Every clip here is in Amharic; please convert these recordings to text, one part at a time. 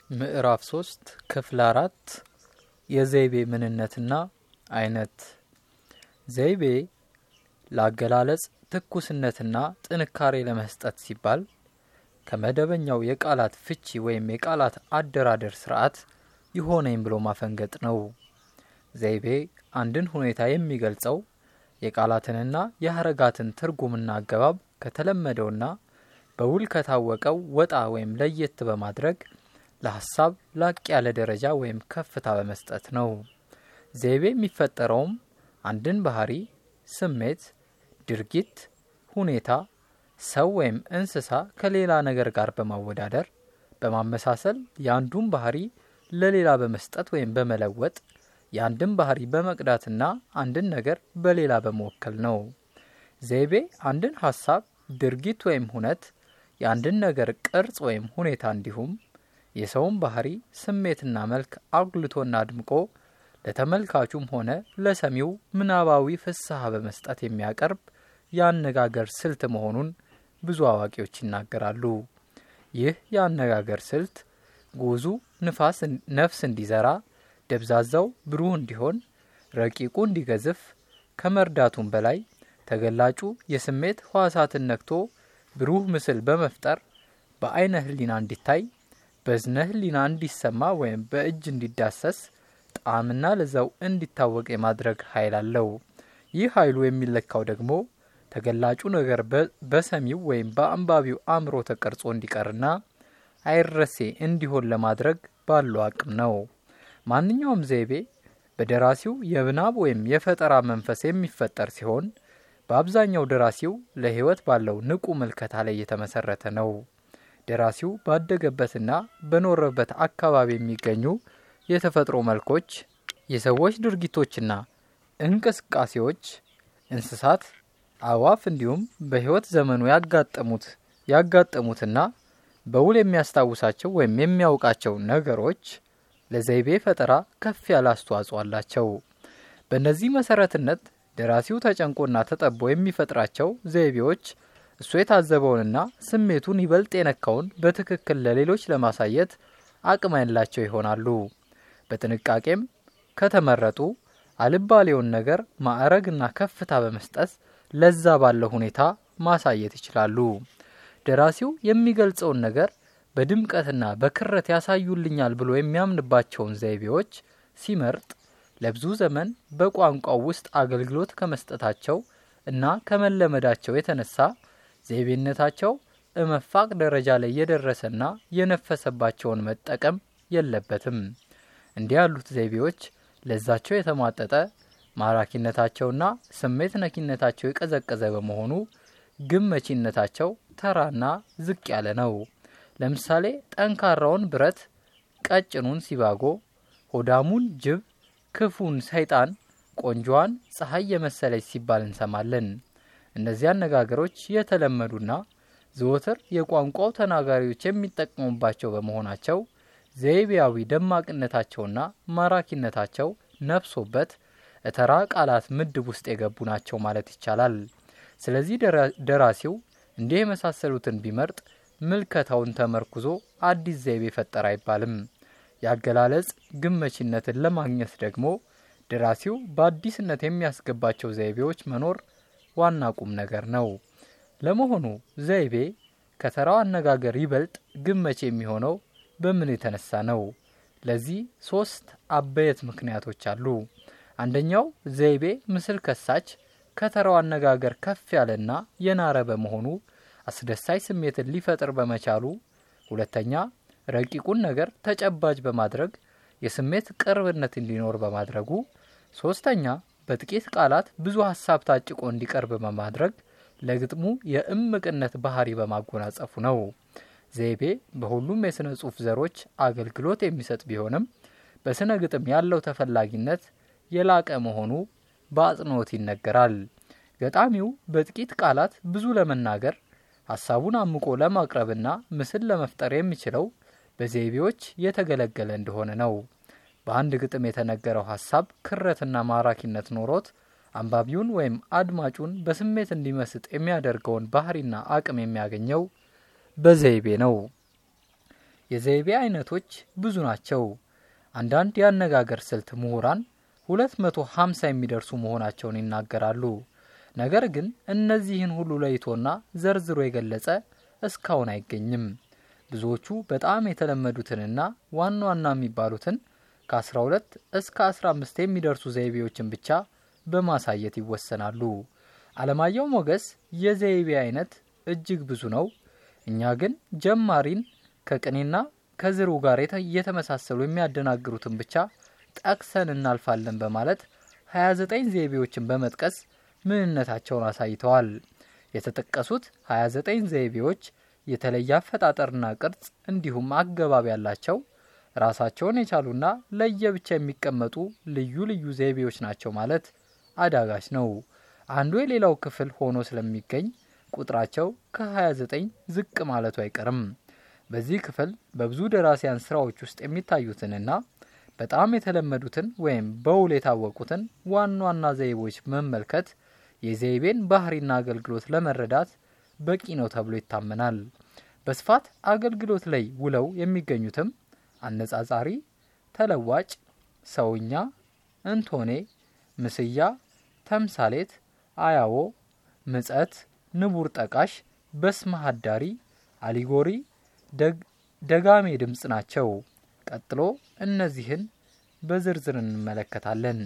ምዕራፍ ሶስት ክፍል አራት የዘይቤ ምንነትና አይነት ዘይቤ ለአገላለጽ ትኩስነትና ጥንካሬ ለመስጠት ሲባል ከመደበኛው የቃላት ፍቺ ወይም የቃላት አደራደር ስርዓት ይሆነኝ ብሎ ማፈንገጥ ነው። ዘይቤ አንድን ሁኔታ የሚገልጸው የቃላትንና የሀረጋትን ትርጉምና አገባብ ከተለመደውና በውል ከታወቀው ወጣ ወይም ለየት በማድረግ ለሀሳብ ላቅ ያለ ደረጃ ወይም ከፍታ በመስጠት ነው። ዘይቤ የሚፈጠረውም አንድን ባህሪ፣ ስሜት፣ ድርጊት፣ ሁኔታ፣ ሰው ወይም እንስሳ ከሌላ ነገር ጋር በማወዳደር በማመሳሰል የአንዱን ባህሪ ለሌላ በመስጠት ወይም በመለወጥ የአንድን ባህሪ በመቅዳትና አንድን ነገር በሌላ በመወከል ነው። ዘይቤ አንድን ሀሳብ፣ ድርጊት ወይም ሁነት የአንድን ነገር ቅርጽ ወይም ሁኔታ እንዲሁም የሰውን ባህሪ ስሜትና መልክ አጉልቶና አድምቆ ለተመልካቹም ሆነ ለሰሚው ምናባዊ ፍስሐ በመስጠት የሚያቀርብ የአነጋገር ስልት መሆኑን ብዙ አዋቂዎች ይናገራሉ። ይህ የአነጋገር ስልት ጉዙ ንፋስ ነፍስ እንዲዘራ፣ ደብዛዛው ብሩህ እንዲሆን፣ ረቂቁ እንዲገዝፍ ከመርዳቱም በላይ ተገላጩ የስሜት ህዋሳትን ነክቶ ብሩህ ምስል በመፍጠር በአይነ ህሊና እንዲታይ በዝነ ህሊና እንዲሰማ ወይም በእጅ እንዲዳሰስ ጣዕምና ለዛው እንዲታወቅ የማድረግ ኃይል አለው። ይህ ኃይሉ የሚለካው ደግሞ ተገላጩ ነገር በሰሚው ወይም በአንባቢው አእምሮ ተቀርጾ እንዲቀርና አይረሴ እንዲሆን ለማድረግ ባለው አቅም ነው። ማንኛውም ዘይቤ በደራሲው የምናብ ወይም የፈጠራ መንፈስ የሚፈጠር ሲሆን በአብዛኛው ደራሲው ለህይወት ባለው ንቁ ምልከታ ላይ የተመሰረተ ነው። ደራሲው ባደገበትና በኖረበት አካባቢ የሚገኙ የተፈጥሮ መልኮች፣ የሰዎች ድርጊቶችና እንቅስቃሴዎች፣ እንስሳት፣ አእዋፍ እንዲሁም በህይወት ዘመኑ ያጋጠሙት ያጋጠሙትና በውል የሚያስታውሳቸው ወይም የሚያውቃቸው ነገሮች ለዘይቤ ፈጠራ ከፍ ያለ አስተዋጽኦ አላቸው። በእነዚህ መሰረትነት ደራሲው ተጨንቆና ተጠቦ የሚፈጥራቸው ዘይቤዎች እሱ የታዘበውንና ስሜቱን ይበልጥ የነካውን በትክክል ለሌሎች ለማሳየት አቅም ያላቸው ይሆናሉ። በጥንቃቄም ከተመረጡ አልባሌውን ነገር ማዕረግና ከፍታ በመስጠት ለዛ ባለው ሁኔታ ማሳየት ይችላሉ። ደራሲው የሚገልጸውን ነገር በድምቀትና በክረት ያሳዩልኛል ብሎ የሚያምንባቸውን ዘይቤዎች ሲመርጥ ለብዙ ዘመን በቋንቋው ውስጥ አገልግሎት ከመስጠታቸው እና ከመለመዳቸው የተነሳ ዘይቤነታቸው እመፋቅ ደረጃ ላይ የደረሰና የነፈሰባቸውን መጠቀም የለበትም። እንዲህ ያሉት ዘይቤዎች ለዛቸው የተሟጠጠ ማራኪነታቸውና ስሜት ነኪነታቸው የቀዘቀዘ በመሆኑ ግብ መቺነታቸው ተራና ዝቅ ያለ ነው። ለምሳሌ ጠንካራውን ብረት ቀጭኑን ሲባጎ፣ ሆዳሙን ጅብ፣ ክፉን ሰይጣን፣ ቆንጆዋን ፀሐይ የመሰለች ሲባል እንሰማለን። እነዚህ አነጋገሮች የተለመዱና ዘወትር የቋንቋው ተናጋሪዎች የሚጠቀሙባቸው በመሆናቸው ዘይቤያዊ ደማቅነታቸውና ማራኪነታቸው ነፍሶበት እተራ ቃላት ምድብ ውስጥ የገቡ ናቸው ማለት ይቻላል። ስለዚህ ደራሲው እንዲህ የመሳሰሉትን ቢመርጥ ምልከታውን ተመርኩዞ አዲስ ዘይቤ ፈጠረ አይባልም። የአገላለጽ ግመቺነትን ለማግኘት ደግሞ ደራሲው በአዲስነት የሚያስገባቸው ዘይቤዎች መኖር ዋና ቁም ነገር ነው። ለመሆኑ ዘይቤ ከተራው አነጋገር ይበልጥ ግመች የሚሆነው በምን የተነሳ ነው? ለዚህ ሶስት አበየት ምክንያቶች አሉ። አንደኛው ዘይቤ ምስል ከሳች ከተራው አነጋገር ከፍ ያለና የናረ በመሆኑ አስደሳች ስሜትን ሊፈጥር በመቻሉ፣ ሁለተኛ ረቂቁን ነገር ተጨባጭ በማድረግ የስሜት ቅርብነት እንዲኖር በማድረጉ፣ ሶስተኛ በጥቂት ቃላት ብዙ ሀሳብ ታጭቆ እንዲቀርብ በማድረግ ለግጥሙ የእምቅነት ባህሪ በማጎናጸፉ ነው። ዘይቤ በሁሉም የሥነ ጽሑፍ ዘሮች አገልግሎት የሚሰጥ ቢሆንም በሥነ ግጥም ያለው ተፈላጊነት የላቀ መሆኑ በአጽንኦት ይነገራል። ገጣሚው በጥቂት ቃላት ብዙ ለመናገር ሀሳቡን አምቆ ለማቅረብና ምስል ለመፍጠር የሚችለው በዘይቤዎች የተገለገለ እንደሆነ ነው። በአንድ ግጥም የተነገረው ሀሳብ ክረትና ማራኪነት ኖሮት አንባቢውን ወይም አድማጩን በስሜት እንዲመስጥ የሚያደርገውን ባህሪና አቅም የሚያገኘው በዘይቤ ነው። የዘይቤ አይነቶች ብዙ ናቸው። አንዳንድ የአነጋገር ስልት ምሁራን 250 የሚደርሱ መሆናቸውን ይናገራሉ። ነገር ግን እነዚህን ሁሉ ለይቶና ዘርዝሮ የገለጸ እስካሁን አይገኝም። ብዙዎቹ በጣም የተለመዱትንና ዋና ዋና የሚባሉትን ከ12 እስከ 15 የሚደርሱ ዘይቤዎችን ብቻ በማሳየት ይወሰናሉ። አለማየሁ ሞገስ የዘይቤ አይነት እጅግ ብዙ ነው፣ እኛ ግን ጀማሪን ከቅኔና ከዝሩ ጋር እየተመሳሰሉ የሚያደናግሩትን ብቻ ጠቅሰን እናልፋለን በማለት 29 ዘይቤዎችን በመጥቀስ ምንነታቸውን አሳይተዋል። የተጠቀሱት 29 ዘይቤዎች የተለየ አፈጣጠርና ቅርጽ እንዲሁም አገባብ ያላቸው ራሳቸውን የቻሉና ለየብቻ የሚቀመጡ ልዩ ልዩ ዘይቤዎች ናቸው ማለት አዳጋች ነው። አንዱ የሌላው ክፍል ሆኖ ስለሚገኝ ቁጥራቸው ከ29 ዝቅ ማለቱ አይቀርም። በዚህ ክፍል በብዙ ደራሲያን ስራዎች ውስጥ የሚታዩትንና በጣም የተለመዱትን ወይም በውል የታወቁትን ዋና ዋና ዘይቤዎች መመልከት የዘይቤን ባህሪና አገልግሎት ለመረዳት በቂ ነው ተብሎ ይታመናል። በስፋት አገልግሎት ላይ ውለው የሚገኙትም አነጻጻሪ፣ ተለዋጭ፣ ሰውኛ፣ እንቶኔ፣ ምስያ፣ ተምሳሌት፣ አያዎ፣ ምጸት፣ ንቡር ጠቃሽ፣ በስመ ሀዳሪ፣ አሊጎሪ፣ ደጋሜ ድምፅ ናቸው። ቀጥሎ እነዚህን በዝርዝር እንመለከታለን።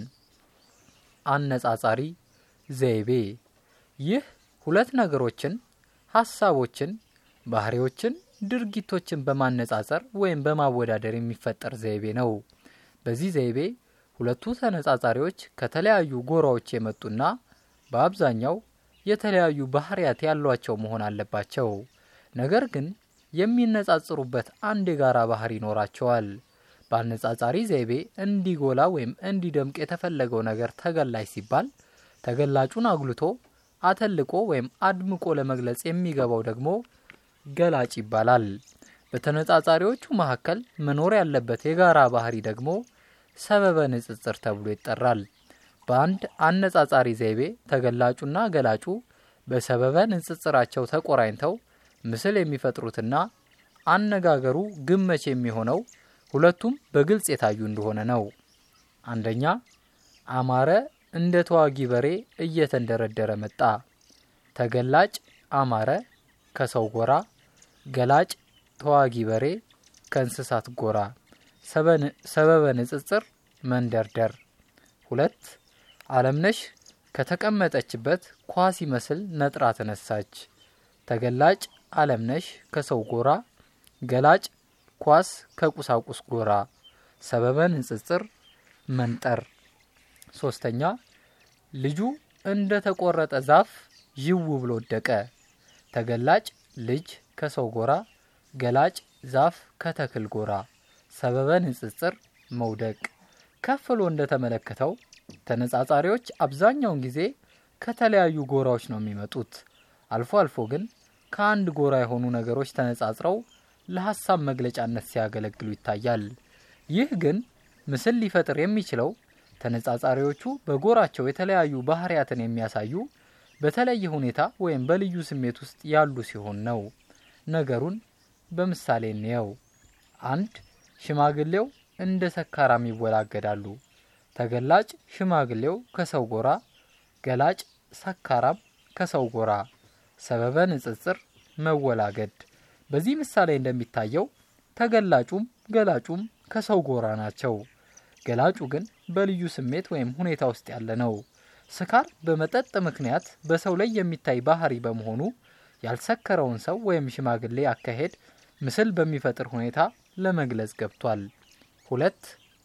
አነጻጻሪ ዘይቤ ይህ ሁለት ነገሮችን፣ ሀሳቦችን፣ ባህሪዎችን፣ ድርጊቶችን በማነጻጸር ወይም በማወዳደር የሚፈጠር ዘይቤ ነው። በዚህ ዘይቤ ሁለቱ ተነጻጻሪዎች ከተለያዩ ጎራዎች የመጡና በአብዛኛው የተለያዩ ባህሪያት ያሏቸው መሆን አለባቸው። ነገር ግን የሚነጻጽሩበት አንድ የጋራ ባህሪ ይኖራቸዋል። በአነጻጻሪ ዘይቤ እንዲጎላ ወይም እንዲደምቅ የተፈለገው ነገር ተገላጭ ሲባል ተገላጩን አጉልቶ አተልቆ ወይም አድምቆ ለመግለጽ የሚገባው ደግሞ ገላጭ ይባላል። በተነጻጻሪዎቹ መካከል መኖር ያለበት የጋራ ባህሪ ደግሞ ሰበበ ንጽጽር ተብሎ ይጠራል። በአንድ አነጻጻሪ ዘይቤ ተገላጩና ገላጩ በሰበበ ንጽጽራቸው ተቆራኝተው ምስል የሚፈጥሩትና አነጋገሩ ግመች የሚሆነው ሁለቱም በግልጽ የታዩ እንደሆነ ነው። አንደኛ አማረ እንደ ተዋጊ በሬ እየተንደረደረ መጣ። ተገላጭ አማረ ከሰው ጎራ፣ ገላጭ ተዋጊ በሬ ከእንስሳት ጎራ። ሰበበ ንጽጽር መንደርደር። ሁለት አለምነሽ ከተቀመጠችበት ኳስ ይመስል ነጥራ ተነሳች። ተገላጭ አለምነሽ ከሰው ጎራ፣ ገላጭ ኳስ ከቁሳቁስ ጎራ። ሰበበ ንጽጽር መንጠር። ሶስተኛ ልጁ እንደ ተቆረጠ ዛፍ ይው ብሎ ወደቀ። ተገላጭ ልጅ ከሰው ጎራ፣ ገላጭ ዛፍ ከተክል ጎራ። ሰበበ ንጽጽር መውደቅ። ከፍ ብሎ እንደተመለከተው ተነጻጻሪዎች አብዛኛውን ጊዜ ከተለያዩ ጎራዎች ነው የሚመጡት። አልፎ አልፎ ግን ከአንድ ጎራ የሆኑ ነገሮች ተነጻጽረው ለሀሳብ መግለጫነት ሲያገለግሉ ይታያል። ይህ ግን ምስል ሊፈጥር የሚችለው ተነጻጻሪዎቹ በጎራቸው የተለያዩ ባህሪያትን የሚያሳዩ በተለየ ሁኔታ ወይም በልዩ ስሜት ውስጥ ያሉ ሲሆን ነው። ነገሩን በምሳሌ እንየው። አንድ ሽማግሌው እንደ ሰካራም ይወላገዳሉ። ተገላጭ ሽማግሌው ከሰው ጎራ፣ ገላጭ ሰካራም ከሰው ጎራ። ሰበበ ንጽጽር መወላገድ። በዚህ ምሳሌ እንደሚታየው ተገላጩም ገላጩም ከሰው ጎራ ናቸው። ገላጩ ግን በልዩ ስሜት ወይም ሁኔታ ውስጥ ያለ ነው። ስካር በመጠጥ ምክንያት በሰው ላይ የሚታይ ባህሪ በመሆኑ ያልሰከረውን ሰው ወይም ሽማግሌ አካሄድ ምስል በሚፈጥር ሁኔታ ለመግለጽ ገብቷል። ሁለት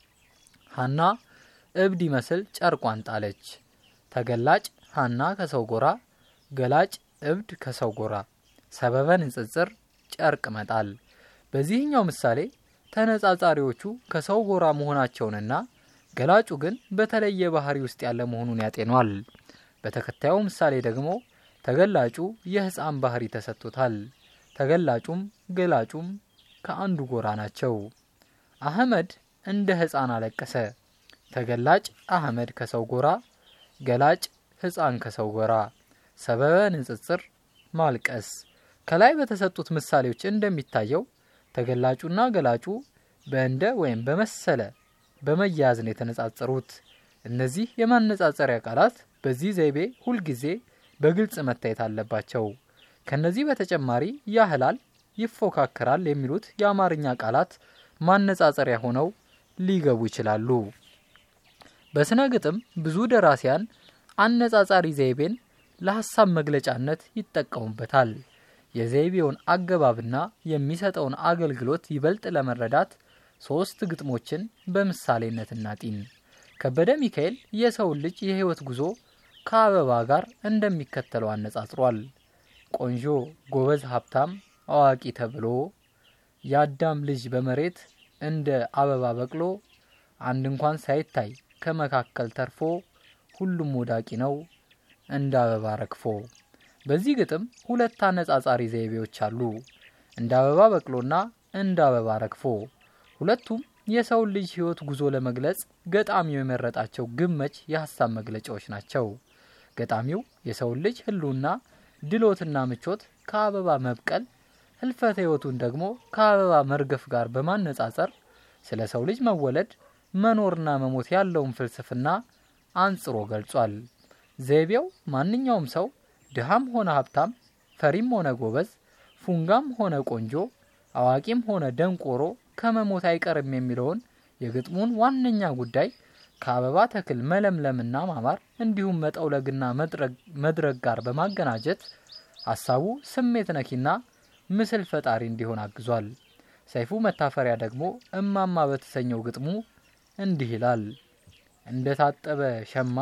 ሀና እብድ ይመስል ጨርቋን ጣለች። ተገላጭ ሀና ከሰው ጎራ፣ ገላጭ እብድ ከሰው ጎራ። ሰበበ ንጽጽር ጨርቅ መጣል። በዚህኛው ምሳሌ ተነጻጻሪዎቹ ከሰው ጎራ መሆናቸውንና ገላጩ ግን በተለየ ባህሪ ውስጥ ያለ መሆኑን ያጤኗል። በተከታዩ ምሳሌ ደግሞ ተገላጩ የሕፃን ባህሪ ተሰጥቶታል። ተገላጩም ገላጩም ከአንዱ ጎራ ናቸው። አህመድ እንደ ሕፃን አለቀሰ። ተገላጭ አህመድ ከሰው ጎራ፣ ገላጭ ሕፃን ከሰው ጎራ። ሰበበ ንጽጽር ማልቀስ። ከላይ በተሰጡት ምሳሌዎች እንደሚታየው ተገላጩና ገላጩ በእንደ ወይም በመሰለ በመያያዝ ነው የተነጻጸሩት። እነዚህ የማነጻጸሪያ ቃላት በዚህ ዘይቤ ሁልጊዜ በግልጽ መታየት አለባቸው። ከነዚህ በተጨማሪ ያህላል፣ ይፎካከራል የሚሉት የአማርኛ ቃላት ማነጻጸሪያ ሆነው ሊገቡ ይችላሉ። በስነ ግጥም ብዙ ደራሲያን አነጻጻሪ ዘይቤን ለሀሳብ መግለጫነት ይጠቀሙበታል። የዘይቤውን አገባብና የሚሰጠውን አገልግሎት ይበልጥ ለመረዳት ሶስት ግጥሞችን በምሳሌነት እናጢን። ከበደ ሚካኤል የሰውን ልጅ የህይወት ጉዞ ከአበባ ጋር እንደሚከተለው አነጻጽሯል። ቆንጆ፣ ጎበዝ፣ ሀብታም፣ አዋቂ ተብሎ የአዳም ልጅ በመሬት እንደ አበባ በቅሎ አንድ እንኳን ሳይታይ ከመካከል ተርፎ ሁሉም ወዳቂ ነው እንደ አበባ ረግፎ። በዚህ ግጥም ሁለት አነጻጻሪ ዘይቤዎች አሉ፣ እንደ አበባ በቅሎና እንደ አበባ ረግፎ። ሁለቱም የሰውን ልጅ ህይወት ጉዞ ለመግለጽ ገጣሚው የመረጣቸው ግመች የሀሳብ መግለጫዎች ናቸው። ገጣሚው የሰውን ልጅ ህልውና ድሎትና ምቾት ከአበባ መብቀል ህልፈተ ህይወቱን ደግሞ ከአበባ መርገፍ ጋር በማነጻጸር ስለ ሰው ልጅ መወለድ መኖርና መሞት ያለውን ፍልስፍና አንጽሮ ገልጿል። ዘይቤው ማንኛውም ሰው ድሃም ሆነ ሀብታም፣ ፈሪም ሆነ ጎበዝ፣ ፉንጋም ሆነ ቆንጆ፣ አዋቂም ሆነ ደንቆሮ ከመሞት አይቀርም የሚለውን የግጥሙን ዋነኛ ጉዳይ ከአበባ ተክል መለምለምና ማማር እንዲሁም መጠውለግና መድረግ ጋር በማገናጀት ሀሳቡ ስሜት ነኪና ምስል ፈጣሪ እንዲሆን አግዟል። ሰይፉ መታፈሪያ ደግሞ እማማ በተሰኘው ግጥሙ እንዲህ ይላል። እንደ ታጠበ ሸማ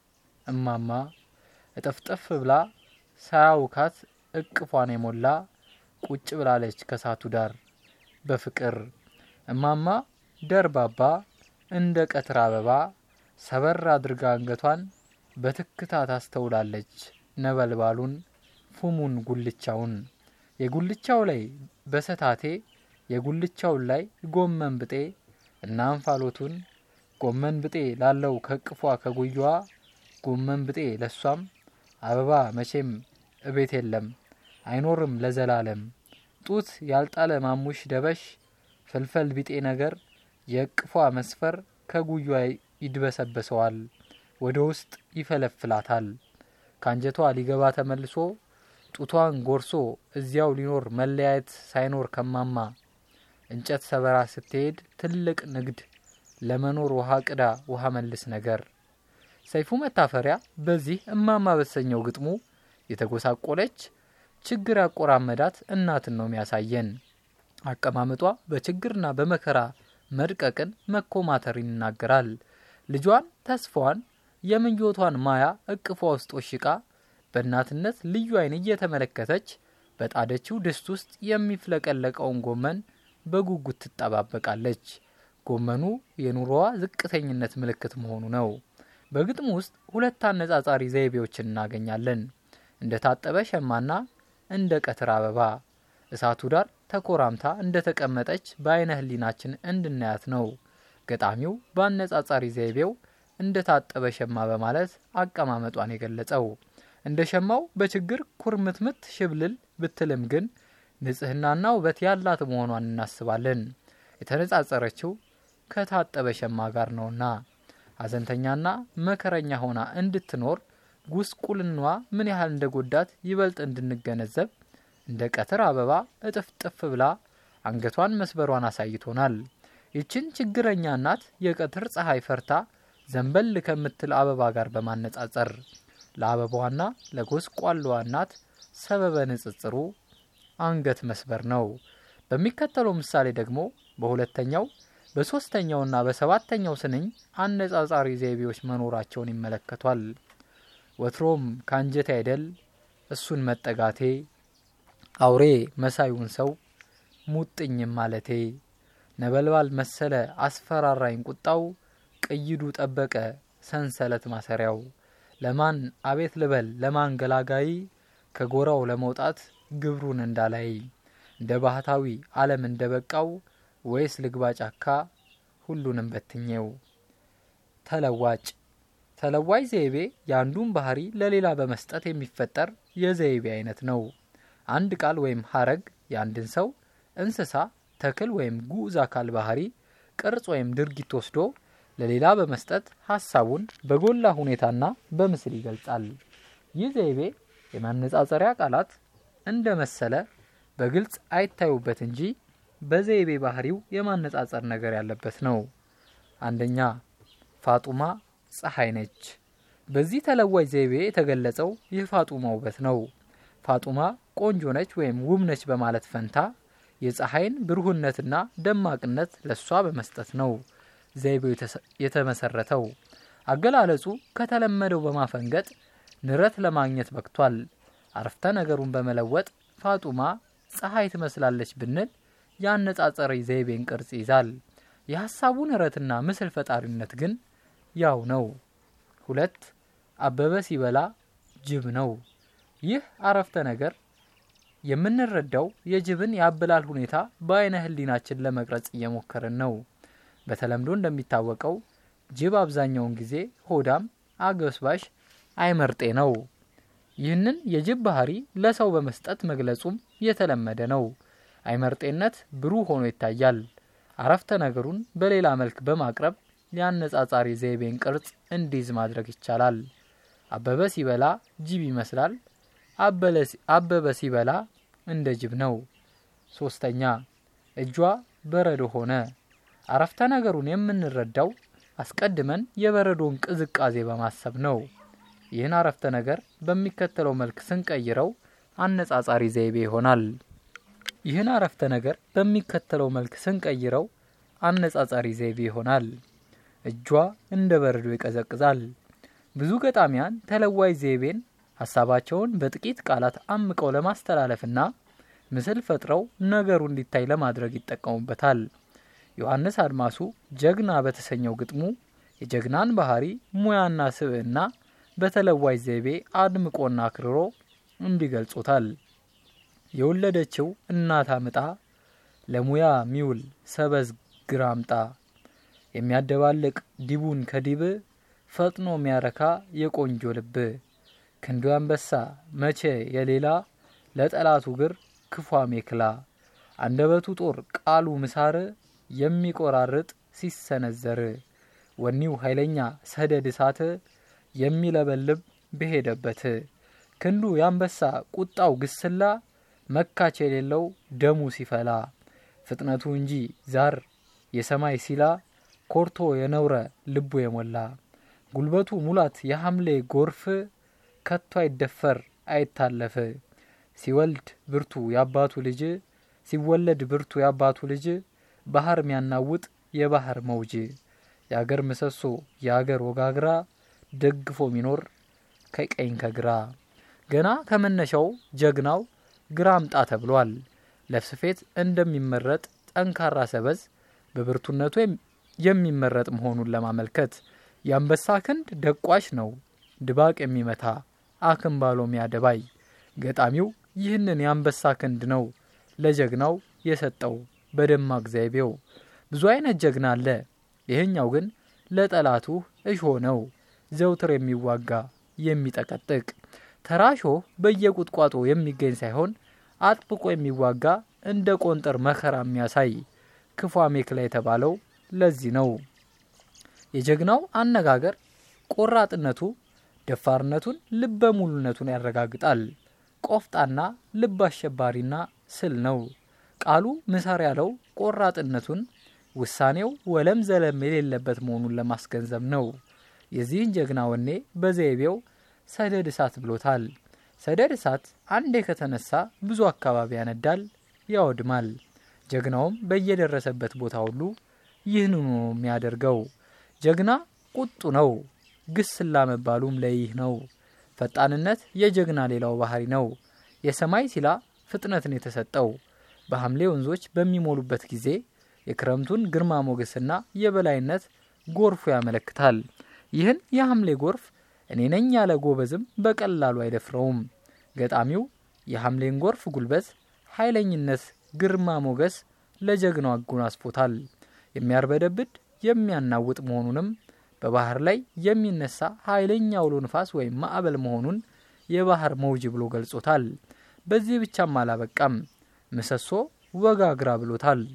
እማማ እጥፍጥፍ ብላ ሳያውካት እቅፏን የሞላ ቁጭ ብላለች ከሳቱ ዳር በፍቅር እማማ ደርባባ እንደ ቀትር አበባ ሰበር አድርጋ አንገቷን በትክታ ታስተውላለች ነበልባሉን ፉሙን ጉልቻውን የጉልቻው ላይ በሰታቴ የጉልቻውን ላይ ጎመን ብጤ እና እንፋሎቱን ጎመን ብጤ ላለው ከቅፏ ከጉያዋ ጎመን ብጤ ለሷም አበባ መቼም እቤት የለም አይኖርም ለዘላለም ጡት ያልጣለ ማሙሽ ደበሽ ፍልፈል ቢጤ ነገር የእቅፏ መስፈር ከጉያ ይድበሰበሰዋል ወደ ውስጥ ይፈለፍላታል ከአንጀቷ ሊገባ ተመልሶ ጡቷን ጎርሶ እዚያው ሊኖር መለያየት ሳይኖር ከማማ እንጨት ሰበራ ስትሄድ ትልቅ ንግድ ለመኖር ውሃ ቅዳ ውሃ መልስ ነገር። ሰይፉ መታፈሪያ በዚህ እማማ በተሰኘው ግጥሙ የተጎሳቆለች ችግር ያቆራመዳት እናትን ነው የሚያሳየን። አቀማመጧ በችግርና በመከራ መድቀቅን መኮማተርን ይናገራል። ልጇን ተስፋዋን የምኞቷን ማያ እቅፏ ውስጥ ወሽቃ በእናትነት ልዩ ዓይን እየተመለከተች በጣደችው ድስት ውስጥ የሚፍለቀለቀውን ጎመን በጉጉት ትጠባበቃለች። ጎመኑ የኑሮዋ ዝቅተኝነት ምልክት መሆኑ ነው። በግጥሙ ውስጥ ሁለት አነጻጻሪ ዘይቤዎችን እናገኛለን። እንደ ታጠበ ሸማና እንደ ቀትር አበባ እሳቱ ዳር ተኮራምታ እንደ ተቀመጠች በአይነ ህሊናችን እንድናያት ነው። ገጣሚው በአነጻጻሪ ዘይቤው እንደ ታጠበ ሸማ በማለት አቀማመጧን የገለጸው። እንደ ሸማው በችግር ኩርምትምት ሽብልል ብትልም ግን ንጽህናና ውበት ያላት መሆኗን እናስባለን። የተነጻጸረችው ከታጠበ ሸማ ጋር ነውና ሀዘንተኛና መከረኛ ሆና እንድትኖር ጉስቁልናዋ ምን ያህል እንደ ጎዳት ይበልጥ እንድንገነዘብ እንደ ቀትር አበባ እጥፍጥፍ ብላ አንገቷን መስበሯን አሳይቶናል። ይችን ችግረኛ እናት የቀትር ፀሐይ ፈርታ ዘንበል ከምትል አበባ ጋር በማነጻጸር ለአበባዋና ለጎስቋላዋ እናት ሰበበ ንጽጽሩ አንገት መስበር ነው። በሚከተለው ምሳሌ ደግሞ በሁለተኛው በሶስተኛውና በሰባተኛው ስንኝ አነጻጻሪ ዘይቤዎች መኖራቸውን ይመለከቷል። ወትሮም ከአንጀቴ አይደል እሱን መጠጋቴ አውሬ መሳዩን ሰው ሙጥኝም ማለቴ ነበልባል መሰለ አስፈራራኝ ቁጣው ቅይዱ ጠበቀ ሰንሰለት ማሰሪያው ለማን አቤት ልበል ለማን ገላጋይ ከጎራው ለመውጣት ግብሩን እንዳላይ እንደ ባህታዊ ዓለም እንደ በቃው ወይስ ልግባ ጫካ ሁሉንም በትኜው። ተለዋጭ ተለዋጭ ዘይቤ የአንዱን ባህሪ ለሌላ በመስጠት የሚፈጠር የዘይቤ አይነት ነው። አንድ ቃል ወይም ሀረግ የአንድን ሰው፣ እንስሳ፣ ተክል ወይም ጉዑዝ አካል ባህሪ፣ ቅርጽ ወይም ድርጊት ወስዶ ለሌላ በመስጠት ሀሳቡን በጎላ ሁኔታና በምስል ይገልጻል። ይህ ዘይቤ የማነጻጸሪያ ቃላት እንደ መሰለ በግልጽ አይታዩበት እንጂ በዘይቤ ባህሪው የማነጻጸር ነገር ያለበት ነው። አንደኛ ፋጡማ ፀሐይ ነች። በዚህ ተለዋጭ ዘይቤ የተገለጸው የፋጡማ ውበት ነው። ፋጡማ ቆንጆ ነች ወይም ውብ ነች በማለት ፈንታ የፀሐይን ብሩህነትና ደማቅነት ለሷ በመስጠት ነው ዘይቤው የተመሰረተው። አገላለጹ ከተለመደው በማፈንገጥ ንረት ለማግኘት በቅቷል። አረፍተ ነገሩን በመለወጥ ፋጡማ ፀሐይ ትመስላለች ብንል የአነጻጸሪ ዘይቤን ቅርጽ ይዛል። የሀሳቡ ንረትና ምስል ፈጣሪነት ግን ያው ነው። ሁለት አበበ ሲበላ ጅብ ነው። ይህ አረፍተ ነገር የምንረዳው የጅብን የአበላል ሁኔታ በአይነ ህሊናችን ለመቅረጽ እየሞከርን ነው። በተለምዶ እንደሚታወቀው ጅብ አብዛኛውን ጊዜ ሆዳም፣ አገስባሽ፣ አይመርጤ ነው። ይህንን የጅብ ባህሪ ለሰው በመስጠት መግለጹም የተለመደ ነው። አይመርጤነት ብሩህ ሆኖ ይታያል። አረፍተ ነገሩን በሌላ መልክ በማቅረብ የአነጻጻሪ ዘይቤን ቅርጽ እንዲይዝ ማድረግ ይቻላል። አበበ ሲበላ ጅብ ይመስላል። አበበ ሲበላ እንደ ጅብ ነው። ሶስተኛ እጇ በረዶ ሆነ። አረፍተ ነገሩን የምንረዳው አስቀድመን የበረዶን ቅዝቃዜ በማሰብ ነው። ይህን አረፍተ ነገር በሚከተለው መልክ ስንቀይረው አነጻጻሪ ዘይቤ ይሆናል። ይህን አረፍተ ነገር በሚከተለው መልክ ስንቀይረው አነጻጻሪ ዘይቤ ይሆናል። እጇ እንደ በረዶ ይቀዘቅዛል። ብዙ ገጣሚያን ተለዋጭ ዘይቤን ሀሳባቸውን በጥቂት ቃላት አምቀው ለማስተላለፍና ምስል ፈጥረው ነገሩ እንዲታይ ለማድረግ ይጠቀሙበታል። ዮሐንስ አድማሱ ጀግና በተሰኘው ግጥሙ የጀግናን ባህሪ ሙያና ስብዕና በተለዋጭ ዘይቤ አድምቆና አክርሮ እንዲገልጹታል። የወለደችው እናት አምጣ ለሙያ ሚውል ሰበዝ ግራምጣ የሚያደባልቅ ዲቡን ከዲብ ፈጥኖ የሚያረካ የቆንጆ ልብ ክንዱ አንበሳ መቼ የሌላ ለጠላቱ ግር ክፉ አሜክላ አንደበቱ ጦር ቃሉ ምሳር የሚቆራርጥ ሲሰነዘር ወኒው ኃይለኛ ሰደድ እሳት የሚለበልብ በሄደበት ክንዱ የአንበሳ ቁጣው ግስላ መካች የሌለው ደሙ ሲፈላ ፍጥነቱ እንጂ ዛር የሰማይ ሲላ ኮርቶ የነውረ ልቡ የሞላ ጉልበቱ ሙላት የሐምሌ ጎርፍ ከቶ አይደፈር አይታለፍ ሲወልድ ብርቱ የአባቱ ልጅ ሲወለድ ብርቱ የአባቱ ልጅ ባህር ሚያናውጥ የባህር መውጅ የአገር ምሰሶ የአገር ወጋግራ ደግፎ ሚኖር ከቀኝ ከግራ ገና ከመነሻው ጀግናው ግራ አምጣ ተብሏል። ለስፌት እንደሚመረጥ ጠንካራ ሰበዝ በብርቱነቱ የሚመረጥ መሆኑን ለማመልከት የአንበሳ ክንድ ደቋሽ ነው ድባቅ የሚመታ አክምባሎ ሚያደባይ ገጣሚው ይህንን የአንበሳ ክንድ ነው ለጀግናው የሰጠው በደማቅ ዘይቤው። ብዙ አይነት ጀግና አለ። ይህኛው ግን ለጠላቱ እሾ ነው ዘውትር የሚዋጋ የሚጠቀጥቅ ተራሾ በየቁጥቋጦ የሚገኝ ሳይሆን አጥብቆ የሚዋጋ እንደ ቆንጠር መከራ የሚያሳይ ክፉ አሜክላ የተባለው ለዚህ ነው። የጀግናው አነጋገር ቆራጥነቱ ደፋርነቱን፣ ልበ ሙሉነቱን ያረጋግጣል። ቆፍጣና ልብ አሸባሪና ስል ነው። ቃሉ ምሳር ያለው ቆራጥነቱን ውሳኔው ወለም ዘለም የሌለበት መሆኑን ለማስገንዘብ ነው። የዚህን ጀግና ወኔ በዘይቤው ሰደድ እሳት ብሎታል። ሰደድ እሳት አንዴ ከተነሳ ብዙ አካባቢ ያነዳል፣ ያወድማል። ጀግናውም በየደረሰበት ቦታ ሁሉ ይህንኑ ነው የሚያደርገው። ጀግና ቁጡ ነው። ግስላ መባሉም ለይህ ነው። ፈጣንነት የጀግና ሌላው ባህሪ ነው። የሰማይ ሲላ ፍጥነትን የተሰጠው በሐምሌ ወንዞች በሚሞሉበት ጊዜ የክረምቱን ግርማ ሞገስና የበላይነት ጎርፉ ያመለክታል። ይህን የሐምሌ ጎርፍ እኔ ነኝ ያለ ጎበዝም በቀላሉ አይደፍረውም። ገጣሚው የሐምሌን ጎርፍ ጉልበት፣ ኃይለኝነት፣ ግርማ ሞገስ ለጀግናው አጎናጽፎታል። የሚያርበደብድ የሚያናውጥ መሆኑንም በባህር ላይ የሚነሳ ኃይለኛ አውሎ ንፋስ ወይም ማዕበል መሆኑን የባህር መውጅ ብሎ ገልጾታል። በዚህ ብቻም አላበቃም። ምሰሶ ወጋግራ ብሎታል።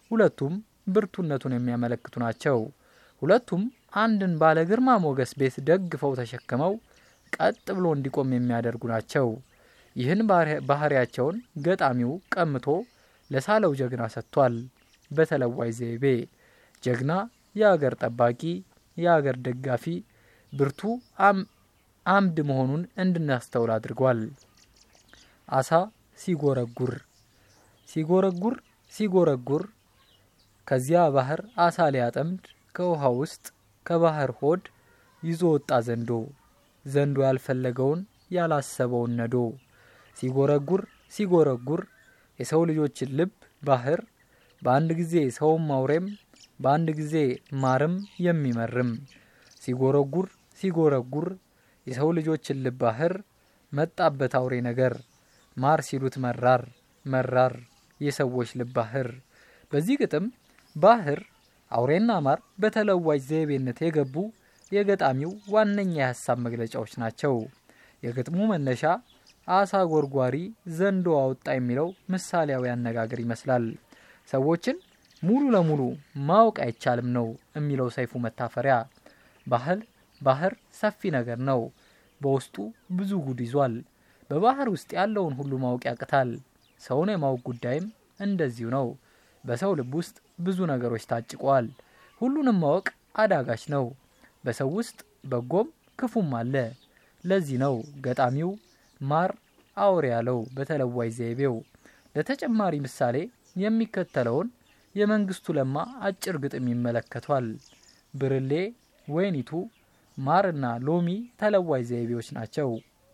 ሁለቱም ብርቱነቱን የሚያመለክቱ ናቸው። ሁለቱም አንድን ባለ ግርማ ሞገስ ቤት ደግፈው ተሸክመው ቀጥ ብሎ እንዲቆም የሚያደርጉ ናቸው። ይህን ባህሪያቸውን ገጣሚው ቀምቶ ለሳለው ጀግና ሰጥቷል። በተለዋይ ዘይቤ ጀግና የአገር ጠባቂ፣ የአገር ደጋፊ፣ ብርቱ አምድ መሆኑን እንድናስተውል አድርጓል። አሳ ሲጎረጉር ሲጎረጉር ሲጎረጉር ከዚያ ባህር አሳ ሊያጠምድ ከውሃ ውስጥ ከባህር ሆድ ይዞ ወጣ ዘንዶ ዘንዶ ያልፈለገውን ያላሰበውን ነዶ ሲጎረጉር ሲጎረጉር የሰው ልጆችን ልብ ባህር በአንድ ጊዜ ሰውም አውሬም በአንድ ጊዜ ማርም የሚመርም ሲጎረጉር ሲጎረጉር የሰው ልጆችን ልብ ባህር መጣበት አውሬ ነገር ማር ሲሉት መራር መራር የሰዎች ልብ ባህር። በዚህ ግጥም ባህር አውሬና ማር በተለዋጭ ዘይቤነት የገቡ የገጣሚው ዋነኛ የሀሳብ መግለጫዎች ናቸው። የግጥሙ መነሻ አሳ ጎርጓሪ ዘንዶ አወጣ የሚለው ምሳሌያዊ አነጋገር ይመስላል። ሰዎችን ሙሉ ለሙሉ ማወቅ አይቻልም ነው የሚለው ሰይፉ መታፈሪያ። ባህል ባህር ሰፊ ነገር ነው። በውስጡ ብዙ ጉድ ይዟል። በባህር ውስጥ ያለውን ሁሉ ማወቅ ያቅታል። ሰውን የማወቅ ጉዳይም እንደዚሁ ነው። በሰው ልብ ውስጥ ብዙ ነገሮች ታጭቀዋል። ሁሉንም ማወቅ አዳጋች ነው። በሰው ውስጥ በጎም ክፉም አለ። ለዚህ ነው ገጣሚው ማር አውሬ ያለው በተለዋይ ዘይቤው። ለተጨማሪ ምሳሌ የሚከተለውን የመንግስቱ ለማ አጭር ግጥም ይመለከቷል። ብርሌ፣ ወይኒቱ፣ ማርና ሎሚ ተለዋይ ዘይቤዎች ናቸው።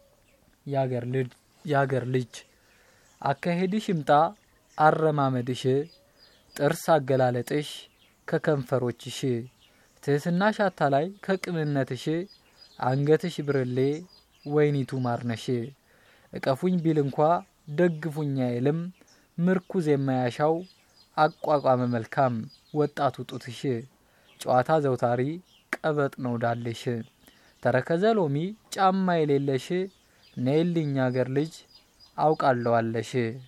የአገር ልጅ አካሄድሽ ይምጣ አረማመድሽ፣ ጥርስ አገላለጥሽ ከከንፈሮችሽ፣ ትህትናሽ አታላይ ከቅንነትሽ፣ አንገትሽ ብርሌ ወይኒቱ ማርነሽ። እቀፉኝ ቢል እንኳ ደግፉኝ አይልም ምርኩዝ የማያሻው አቋቋመ መልካም ወጣቱ ጡትሽ። ጨዋታ ዘውታሪ ቀበጥ ነው ዳልሽ። ተረከዘ ሎሚ ጫማ የሌለሽ ነይልኝ አገር ልጅ አውቃለዋለሽ።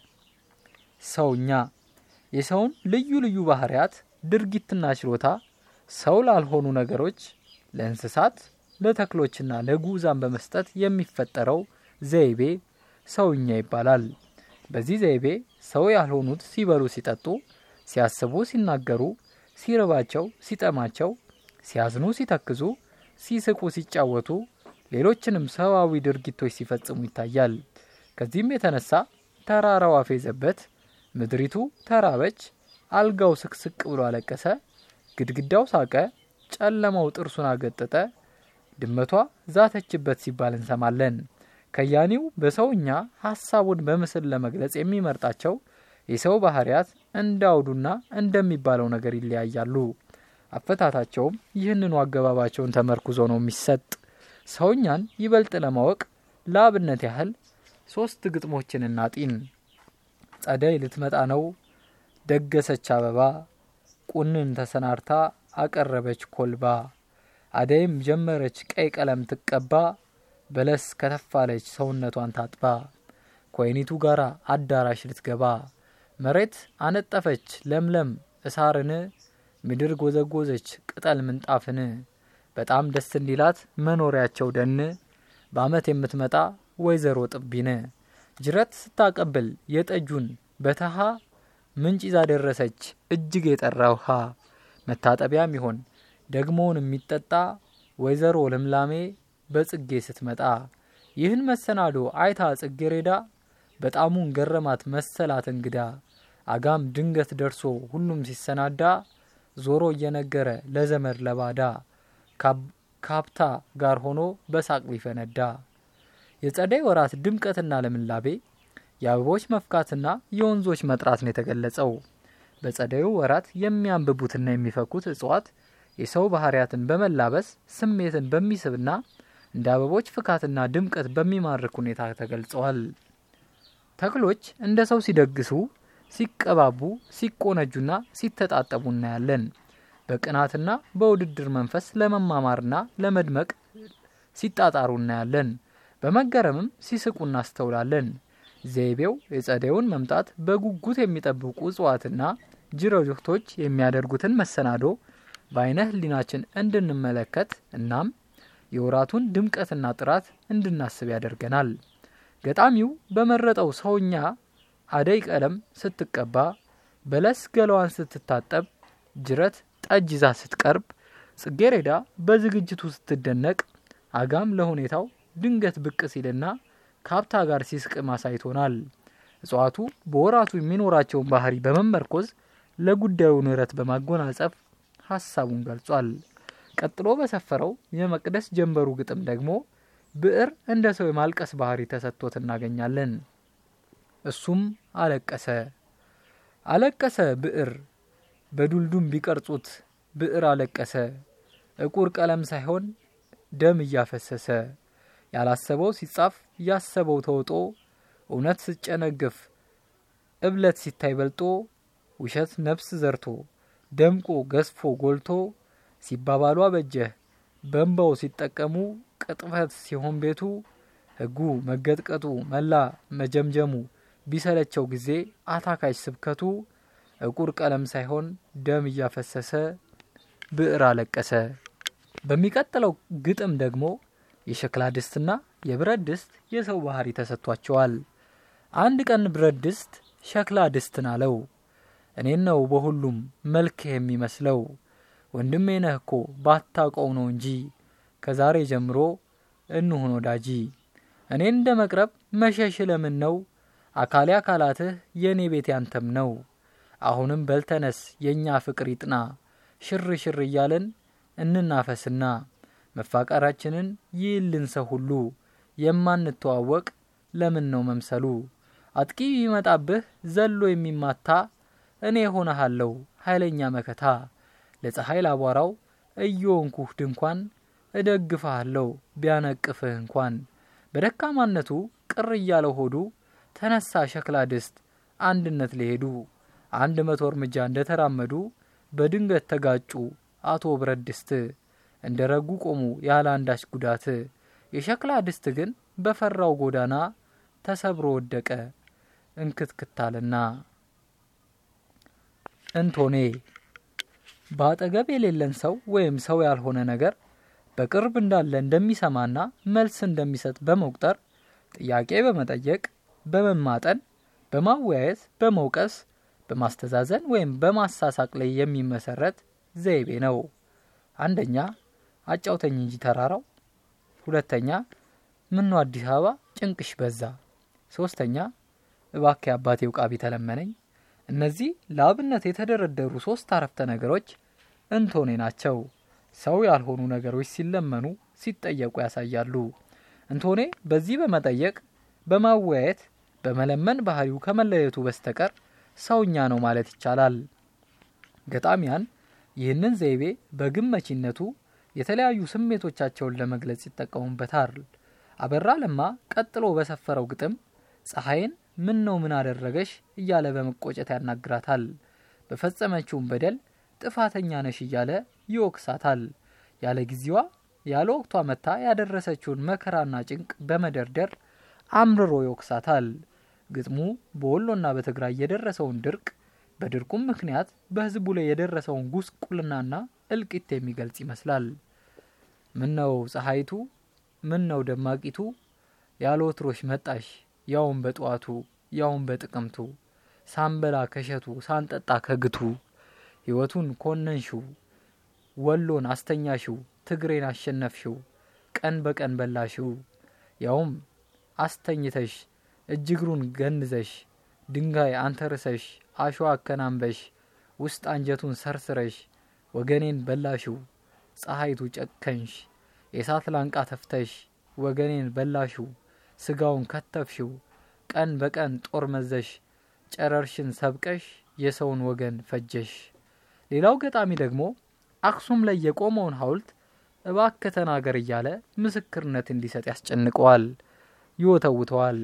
ሰውኛ የሰውን ልዩ ልዩ ባህሪያት ድርጊትና ችሎታ ሰው ላልሆኑ ነገሮች ለእንስሳት፣ ለተክሎችና ለጉዛን በመስጠት የሚፈጠረው ዘይቤ ሰውኛ ይባላል። በዚህ ዘይቤ ሰው ያልሆኑት ሲበሉ፣ ሲጠጡ፣ ሲያስቡ፣ ሲናገሩ፣ ሲርባቸው፣ ሲጠማቸው፣ ሲያዝኑ፣ ሲተክዙ፣ ሲስቁ፣ ሲጫወቱ፣ ሌሎችንም ሰዋዊ ድርጊቶች ሲፈጽሙ ይታያል። ከዚህም የተነሳ ተራራው አፌዘበት፣ ምድሪቱ ተራበች፣ አልጋው ስቅስቅ ብሎ አለቀሰ፣ ግድግዳው ሳቀ፣ ጨለማው ጥርሱን አገጠጠ፣ ድመቷ ዛተችበት ሲባል እንሰማለን። ከያኒው በሰውኛ ሀሳቡን በምስል ለመግለጽ የሚመርጣቸው የሰው ባህሪያት እንዳውዱና እንደሚባለው ነገር ይለያያሉ። አፈታታቸውም ይህንኑ አገባባቸውን ተመርኩዞ ነው የሚሰጥ። ሰውኛን ይበልጥ ለማወቅ ለአብነት ያህል ሶስት ግጥሞችን እናጢን። ጸደይ ልትመጣ ነው ደገሰች አበባ፣ ቁንን ተሰናርታ አቀረበች ኮልባ፣ አደይም ጀመረች ቀይ ቀለም ትቀባ፣ በለስ ከተፋለች ሰውነቷን ታጥባ፣ ኮይኒቱ ጋራ አዳራሽ ልትገባ፣ መሬት አነጠፈች ለምለም እሳርን፣ ምድር ጎዘጎዘች ቅጠል ምንጣፍን፣ በጣም ደስ እንዲላት መኖሪያቸው ደን፣ በአመት የምትመጣ ወይዘሮ ጥቢን፣ ጅረት ስታቀብል የጠጁን በተሃ ምንጭ ይዛ ደረሰች እጅግ የጠራ ውሃ፣ መታጠቢያም ይሆን ደግሞውን የሚጠጣ ወይዘሮ ልምላሜ በጽጌ ስትመጣ፣ ይህን መሰናዶ አይታ ጽጌሬዳ በጣሙን ገረማት መሰላት እንግዳ። አጋም ድንገት ደርሶ ሁሉም ሲሰናዳ ዞሮ እየነገረ ለዘመድ ለባዳ ካብታ ጋር ሆኖ በሳቅ ቢፈነዳ። የጸደይ ወራት ድምቀትና ለምላቤ የአበቦች መፍካትና የወንዞች መጥራት ነው የተገለጸው። በጸደዩ ወራት የሚያንብቡትና የሚፈኩት እጽዋት የሰው ባህሪያትን በመላበስ ስሜትን በሚስብና እንደ አበቦች ፍካትና ድምቀት በሚማርክ ሁኔታ ተገልጸዋል። ተክሎች እንደ ሰው ሲደግሱ፣ ሲቀባቡ፣ ሲቆነጁና ሲተጣጠቡ እናያለን። በቅናትና በውድድር መንፈስ ለመማማርና ለመድመቅ ሲጣጣሩ እናያለን። በመገረምም ሲስቁ እናስተውላለን። ዘይቤው የጸደዩን መምጣት በጉጉት የሚጠብቁ እጽዋትና ጅረቶች የሚያደርጉትን መሰናዶ በአይነ ህሊናችን እንድንመለከት እናም የወራቱን ድምቀትና ጥራት እንድናስብ ያደርገናል። ገጣሚው በመረጠው ሰውኛ አደይ ቀለም ስትቀባ፣ በለስ ገላዋን ስትታጠብ፣ ጅረት ጠጅ ይዛ ስትቀርብ፣ ጽጌሬዳ በዝግጅቱ ስትደነቅ፣ አጋም ለሁኔታው ድንገት ብቅ ሲልና ከሀብታ ጋር ሲስቅ ማሳይቶናል። እጽዋቱ በወራቱ የሚኖራቸውን ባህሪ በመመርኮዝ ለጉዳዩ ንረት በማጎናጸፍ ሀሳቡን ገልጿል። ቀጥሎ በሰፈረው የመቅደስ ጀንበሩ ግጥም ደግሞ ብዕር እንደ ሰው የማልቀስ ባህሪ ተሰጥቶት እናገኛለን። እሱም አለቀሰ አለቀሰ ብዕር በዱልዱም ቢቀርጹት ብዕር አለቀሰ እቁር ቀለም ሳይሆን ደም እያፈሰሰ ያላሰበው ሲጻፍ ያሰበው ተውጦ እውነት ስጨነግፍ እብለት ሲታይ በልጦ ውሸት ነፍስ ዘርቶ ደምቆ ገዝፎ ጎልቶ ሲባባሉ አበጀህ በንባው ሲጠቀሙ ቅጥፈት ሲሆን ቤቱ ሕጉ መገጥቀጡ መላ መጀምጀሙ ቢሰለቸው ጊዜ አታካሽ ስብከቱ እቁር ቀለም ሳይሆን ደም እያፈሰሰ ብዕር አለቀሰ። በሚቀጥለው ግጥም ደግሞ የሸክላ ድስትና የብረት ድስት የሰው ባህሪ ተሰጥቷቸዋል። አንድ ቀን ብረት ድስት ሸክላ ድስትን አለው፣ እኔን ነው በሁሉም መልክህ የሚመስለው ወንድሜ ነህ እኮ ባታውቀው ነው እንጂ ከዛሬ ጀምሮ እንሁን ወዳጂ። እኔን እንደ መቅረብ መሸሽ ለምን ነው? አካሌ አካላትህ የእኔ ቤት ያንተም ነው። አሁንም በልተነስ የእኛ ፍቅር ይጥና ሽር ሽር እያለን እንናፈስና መፋቀራችንን ይልን ሰው ሁሉ የማንተዋወቅ ለምን ነው መምሰሉ? አጥቂ ቢመጣብህ ዘሎ የሚማታ እኔ ሆነሃለሁ ኃይለኛ መከታ ለፀሐይ ላቧራው እየወንኩህ ድንኳን እደግፍሃለሁ ቢያነቅፍህ እንኳን በደካማነቱ ቅር እያለው ሆዱ ተነሳ ሸክላ ድስት አንድነት ሊሄዱ አንድ መቶ እርምጃ እንደተራመዱ በድንገት ተጋጩ አቶ ብረት ድስት እንደ ረጉ ቆሙ ያለ አንዳች ጉዳት። የሸክላ ድስት ግን በፈራው ጎዳና ተሰብሮ ወደቀ እንክትክታልና። እንቶኔ በአጠገብ የሌለን ሰው ወይም ሰው ያልሆነ ነገር በቅርብ እንዳለ እንደሚሰማና መልስ እንደሚሰጥ በመቁጠር ጥያቄ በመጠየቅ በመማጠን በማወያየት በመውቀስ በማስተዛዘን ወይም በማሳሳቅ ላይ የሚመሰረት ዘይቤ ነው። አንደኛ አጫውተኝ እንጂ ተራራው፣ ሁለተኛ ምነው አዲስ አበባ ጭንቅሽ በዛ፣ ሶስተኛ እባክህ አባቴ ውቃቢ ተለመነኝ። እነዚህ ለአብነት የተደረደሩ ሶስት አረፍተ ነገሮች እንቶኔ ናቸው። ሰው ያልሆኑ ነገሮች ሲለመኑ ሲጠየቁ ያሳያሉ። እንቶኔ በዚህ በመጠየቅ በማወያየት በመለመን ባህሪው ከመለየቱ በስተቀር ሰውኛ ነው ማለት ይቻላል። ገጣሚያን ይህንን ዘይቤ በግመቺነቱ የተለያዩ ስሜቶቻቸውን ለመግለጽ ይጠቀሙበታል። አበራ ለማ ቀጥሎ በሰፈረው ግጥም ፀሐይን ምን ነው ምን አደረገሽ እያለ በመቆጨት ያናግራታል። በፈጸመችውም በደል ጥፋተኛ ነሽ እያለ ይወቅሳታል። ያለ ጊዜዋ ያለ ወቅቷ መታ ያደረሰችውን መከራና ጭንቅ በመደርደር አምርሮ ይወቅሳታል። ግጥሙ በወሎና በትግራይ የደረሰውን ድርቅ በድርቁም ምክንያት በሕዝቡ ላይ የደረሰውን ጉስቁልናና እልቂት የሚገልጽ ይመስላል። ምን ነው ፀሐይቱ፣ ምን ነው ደማቂቱ፣ ያለ ወትሮሽ መጣሽ ያውን በጠዋቱ ያውን በጥቅምቱ፣ ሳንበላ ከሸቱ ሳንጠጣ ከግቱ፣ ሕይወቱን ኮነንሽው፣ ወሎን አስተኛሽው፣ ትግሬን አሸነፍሽው፣ ቀን በቀን በላሽው፣ ያውም አስተኝተሽ እጅግሩን ገንዘሽ ድንጋይ አንተርሰሽ አሸዋ አከናንበሽ ውስጥ አንጀቱን ሰርስረሽ ወገኔን በላሽው ፀሐይቱ ጨከንሽ የእሳት ላንቃ ተፍተሽ ወገኔን በላሽው ስጋውን ከተፍሽው ቀን በቀን ጦር መዘሽ ጨረርሽን ሰብቀሽ የሰውን ወገን ፈጀሽ። ሌላው ገጣሚ ደግሞ አክሱም ላይ የቆመውን ሐውልት እባክህ ተናገር እያለ ምስክርነት እንዲሰጥ ያስጨንቀዋል፣ ይወተውተዋል።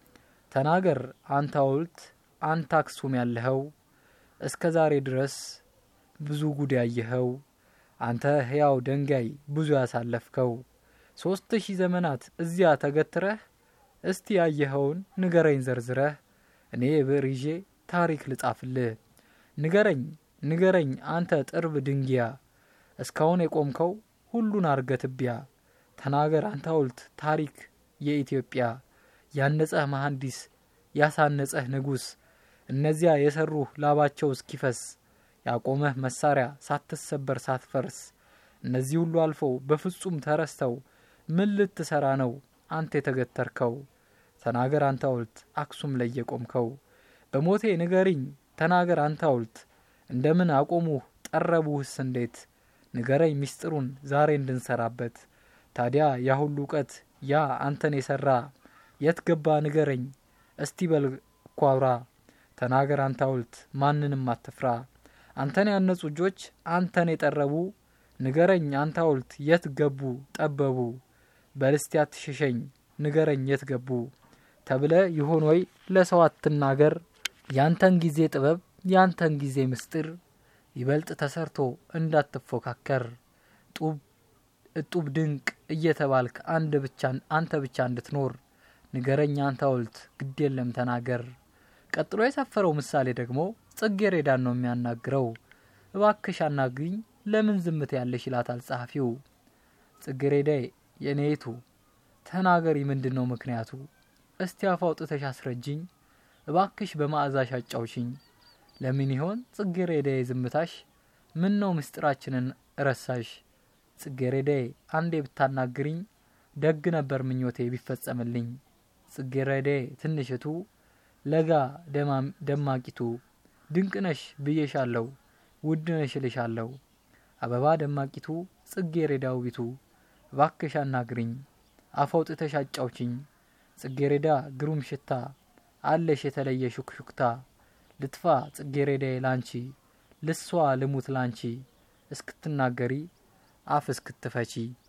ተናገር አንተ ሐውልት አንተ አክሱም ያለኸው እስከ ዛሬ ድረስ ብዙ ጉድ ያየኸው አንተ ሕያው ደንጋይ ብዙ ያሳለፍከው ሶስት ሺህ ዘመናት እዚያ ተገትረህ እስቲ ያየኸውን ንገረኝ ዘርዝረህ እኔ ብዕር ይዤ ታሪክ ልጻፍልህ ንገረኝ ንገረኝ አንተ ጥርብ ድንጊያ እስካሁን የቆምከው ሁሉን አርገ ትቢያ ተናገር አንተ ሐውልት ታሪክ የኢትዮጵያ ያነጸህ መሐንዲስ ያሳነጸህ ንጉሥ እነዚያ የሰሩህ ላባቸው እስኪፈስ ያቆመህ መሳሪያ ሳትሰበር ሳትፈርስ እነዚህ ሁሉ አልፈው በፍጹም ተረስተው ምን ልትሰራ ነው አንተ የተገተርከው? ተናገር አንተ ሐውልት አክሱም ላይ የቆምከው በሞቴ ንገሪኝ ተናገር አንተ ሐውልት እንደምን አቆሙህ ጠረቡህስ እንዴት? ንገረኝ ሚስጥሩን ዛሬ እንድንሰራበት ታዲያ ያ ሁሉ እውቀት ያ አንተን የሰራ የት ገባ ንገረኝ እስቲ በል እኮ አውራ ተናገር አንተ ሐውልት ማንንም አትፍራ አንተን ያነጹ እጆች አንተን የጠረቡ ንገረኝ አንተ ሐውልት የት ገቡ ጠበቡ በልስቲ አትሸሸኝ ንገረኝ የት ገቡ ተብለ ይሆን ወይ ለሰው አትናገር ያንተን ጊዜ ጥበብ ያንተን ጊዜ ምስጢር ይበልጥ ተሰርቶ እንዳትፎካከር ጡብ እጡብ ድንቅ እየተባልክ አንድ ብቻ አንተ ብቻ እንድትኖር ንገረኝ አንተ ሐውልት ግድ የለም ተናገር። ቀጥሎ የሰፈረው ምሳሌ ደግሞ ጽጌረዳን ነው የሚያናግረው። እባክሽ አናግኝ ለምን ዝምት ያለሽ ይላታል ጸሐፊው። ጽጌረዳዬ የኔቱ ተናገሪ ምንድን ነው ምክንያቱ? እስቲ አፍ አውጥተሽ አስረጅኝ እባክሽ በመዓዛሽ አጫውሽኝ። ለምን ይሆን ጽጌረዳዬ ዝምታሽ? ምን ነው ምስጢራችንን ረሳሽ? ጽጌረዳዬ አንዴ ብታናግሪኝ ደግ ነበር ምኞቴ ቢፈጸምልኝ። ጽጌረዳዬ ትንሽቱ ለጋ ደማቂቱ ድንቅነሽ ብዬሻለሁ ውድነሽ እልሻለሁ። አበባ ደማቂቱ ጽጌረዳ ውቢቱ እባክሽ አናግሪኝ አፍ አውጥተሽ አጫውችኝ። ጽጌረዳ ግሩም ሽታ አለሽ የተለየ ሹክሹክታ ልጥፋ ጽጌረዳዬ ላንቺ ልሷ ልሙት ላንቺ እስክትናገሪ አፍ እስክትፈቺ